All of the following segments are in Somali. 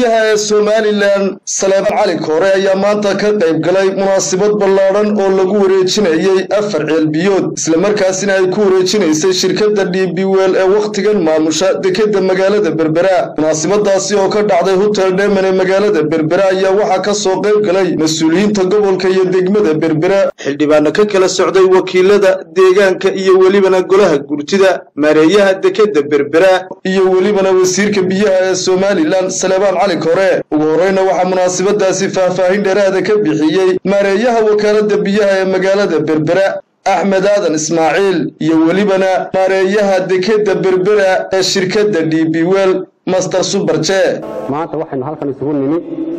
ee somalilan saleebaan cali koore ayaa maanta ka qayb galay munaasabad ballaadhan oo lagu wareejinayey afar ceelbiyood islamarkaasina ay ku wareejinaysay shirkadda dhiibiweel ee wakhtigan maamusha dekeda magaalada berbera munaasabadaasi oo ka dhacday hotel dheman ee magaalada berbera ayaa waxaa ka soo qayb galay mas-uuliyiinta gobolka iyo degmada berbera xildhibaano ka kala socday wakiilada deegaanka iyo welibana golaha gurtida maareeyaha dekeda berbera iyo welibana wasiirka biyaha ee somalilan saleebaan cali kore ugu horeyna waxaa munaasabadaasi faahfaahin dheeraada ka bixiyey maareeyaha wakaalada biyaha ee magaalada berbera axmed aadan ismaaciil iyo welibana maareeyaha dekeda berbera ee shirkadda dhiibiweel master suberje maanta waxaynu halkan isugu nimi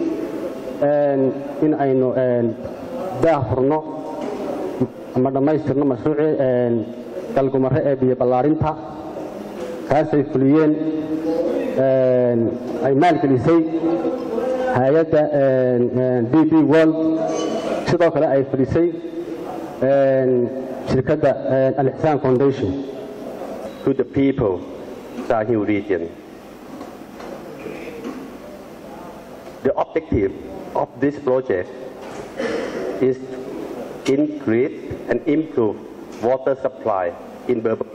in aynu daah furno ama dhammaystirno mashruucii galgumare ee biyo ballaarinta kaasay fuliyeen ay maalgelisay hay-adda d b world sidoo kale ay fulisay shirkadda alixsaan foundation to the people Sahel region. The objective of this project is to increase and improve water supply in Berber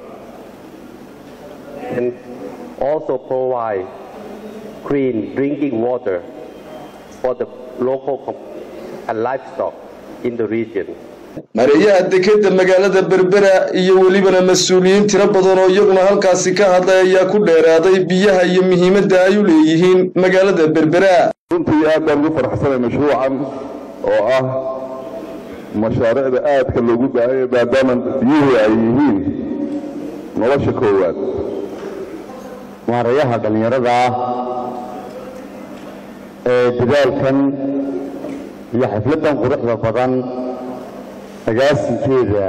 and also provide clean drinking water for the local and livestock in the region. maareeyaha dekeda magaalada berbera iyo welibana mas-uuliyiin tiro badan oo iyaguna halkaasi ka hadlay ayaa ku dheeraaday biyaha iyo muhiimadda ay u leeyihiin magaalada berbera runtii aad baan ugu faraxsanay mashruucan oo ah mashaariicda aadka loogu baahanya maadaama biyuhu ay yihiin nolosha koowaad maareeyaha dhallinyarada ah ee dadaalkan iyo xafladdan quruxda badan agaasinkeeda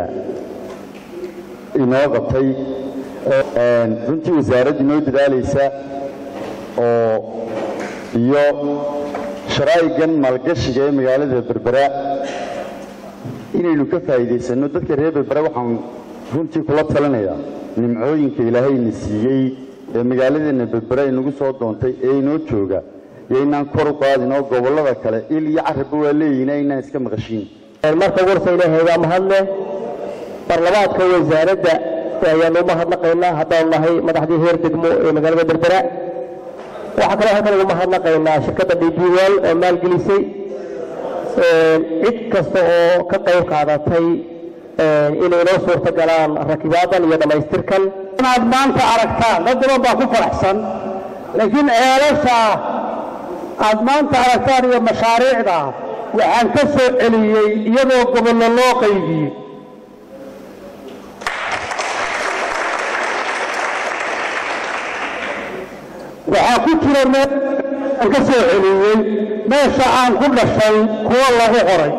inoo qabtay runtii wasaaradda inoo dadaalaysa oo iyo sharaa'igan maalgashiga ee magaalada berbera inaynu ka faa'iidaysanno dadka reer berbera waxaan runtii kula talinayaa nimcooyinka ilaahayna siiyey ee magaaladeenna berbera inagu soo doontay ee inoo jooga iyo inaan kor u qaadin oo gobollada kale il iyo carabba waa leeyihin inaan iska maqashiin marka warsa ilaahay waa mahadle barlamaadka wasaaradda ayaanu mahadnaqaynaa haddaanu nahay madaxdii heer degmo ee magaalada berbera waxaa kaloo halkan ugu mahadnaqaynaa shirkadda dhibiwel oo maalgelisay cid kasta oo ka qayb qaadatay inay noo suurta galaan rakibaadan iyo dhammaystirkan inaad maanta aragtaan dad badan baa ku faraxsan laakiin ceelasha aad maanta aragtaan iyo mashaariicda waxaan ka soo celiyey iyadoo gobollo loo qaybiyey waxaa ku jira meel aan ka soo celiyey meesha aan ku dhashay kuwo lagu qoray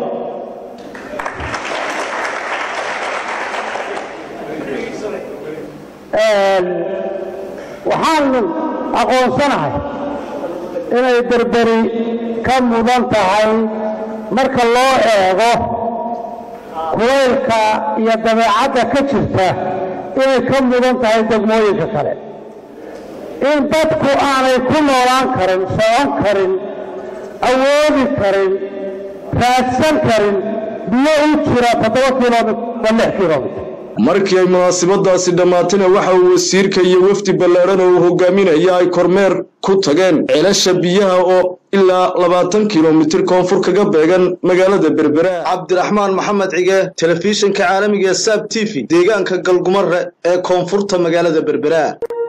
waxaan aqoonsanahay inay berberi ka mudan tahay marka loo eego kulaylka iyo dabeecadda ka jirta inay ka mudan tahay degmooyinka kale in dadku aanay ku noolaan karin socon karin awoodi karin raadsan karin biyo u jira toddoba kilomit wa lix kilomit markii ay munaasabadaasi dhammaatayna waxa uu wasiirka iyo wafdi ballaadhan oo uu hogaaminaya ay kormeer ku tageen ceelasha biyaha oo ilaa labaatan kilomitir koonfur kaga beegan magaalada berbera cabdiraxmaan maxamed cige telefishinka caalamiga ee saab t v deegaanka galgumare ee koonfurta magaalada berbera